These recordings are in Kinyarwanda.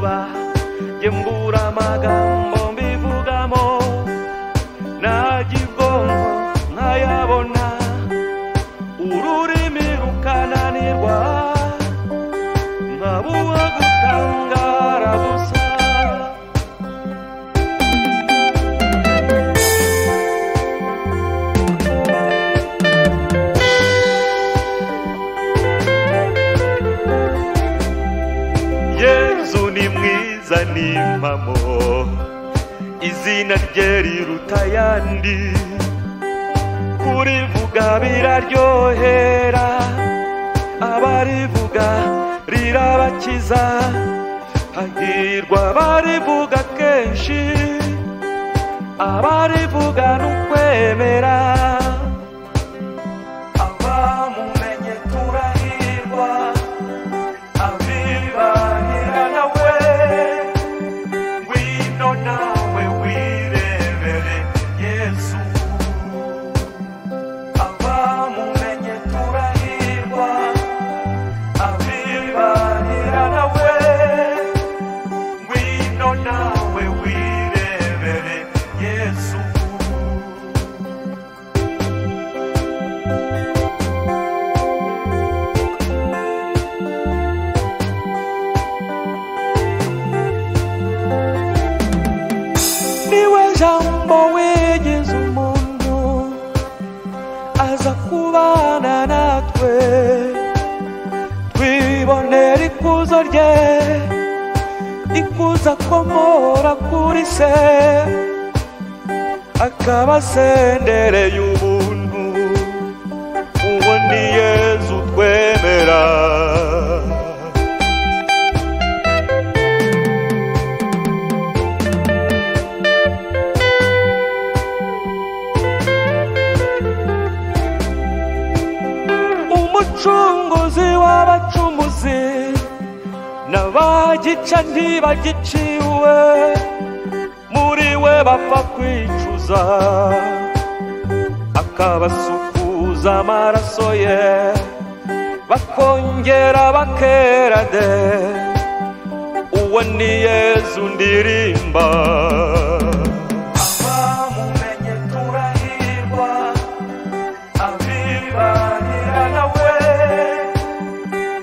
va Jembura magambo mbivugamo Nagigongo nkayabona Ururimi rukananirwa Nkabuha gutangara gusa yezu ni mwiza ni impamo izina rye riruta ayandi kurivuga biraryohera abarivuga rirabakiza hahirwa abarivuga kenshi abarivuga ni ukwemera abamumenye turahirwa abibanira nawe wino nawe wirebere yesu abamumenye turahirwa abibanira nawe wino nawe wirebere yesu niwe jambo wigeze umuntu aza kubana natwe twibonera ikuzo rye ikuzo akomora kuri se akaba asendereye ubuntu uwo ni yezu twemera umucunguzi w'abacumuzi n'abagica ntibagiciwe muri we bapfa kwicuza akabasukuza amaraso ye bakongera bakera de uwo ni yezu ndirimba abamumenye turahirwa abibanira nawe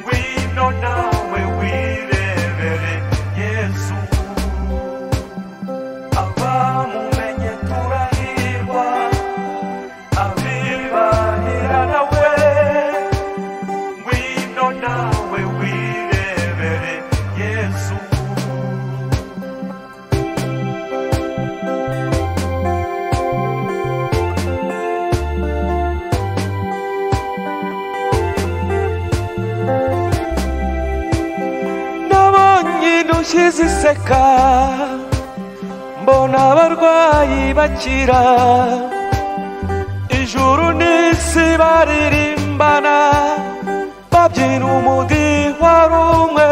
wino nawe wirebere yesu abamumenye turahirwa abibanira nawe wino nawe wirebere yesu nabonye indushyi ziseka mbona abarwayi bakira ijuru n'isi baririmbana babyina umudiho ari umwe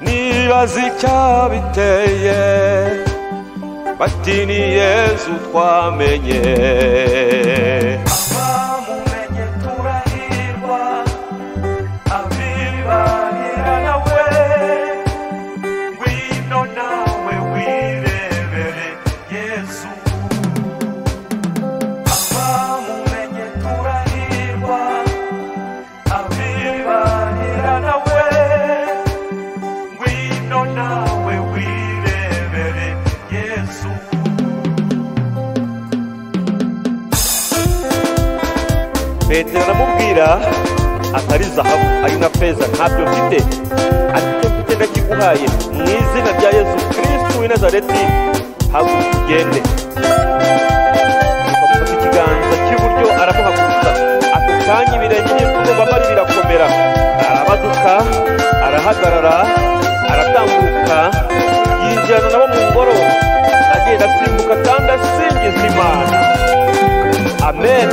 nibaza icyabiteye bati ni yezu twamenye abamumenye turahirwa abibanira nawe wino nawe wirebere yesu abamumenye turahirwa abibanira nawe wino nawe wirebere yesu petero aramubwira atari zahabu ari na feza ntabyo mfite ati icyo mfite ndakiguhaye mu izina rya yesu kirisitu w'i nazareti haguruka ugende amufata ikiganza cy'iburyo aramuhaguruka ako kanya ibirenge bye by'ububabare birakomera arabaduka arahagarara aratambuka yinjirana nabo mu ngoro agenda asimbuka kandi asingiza imana amen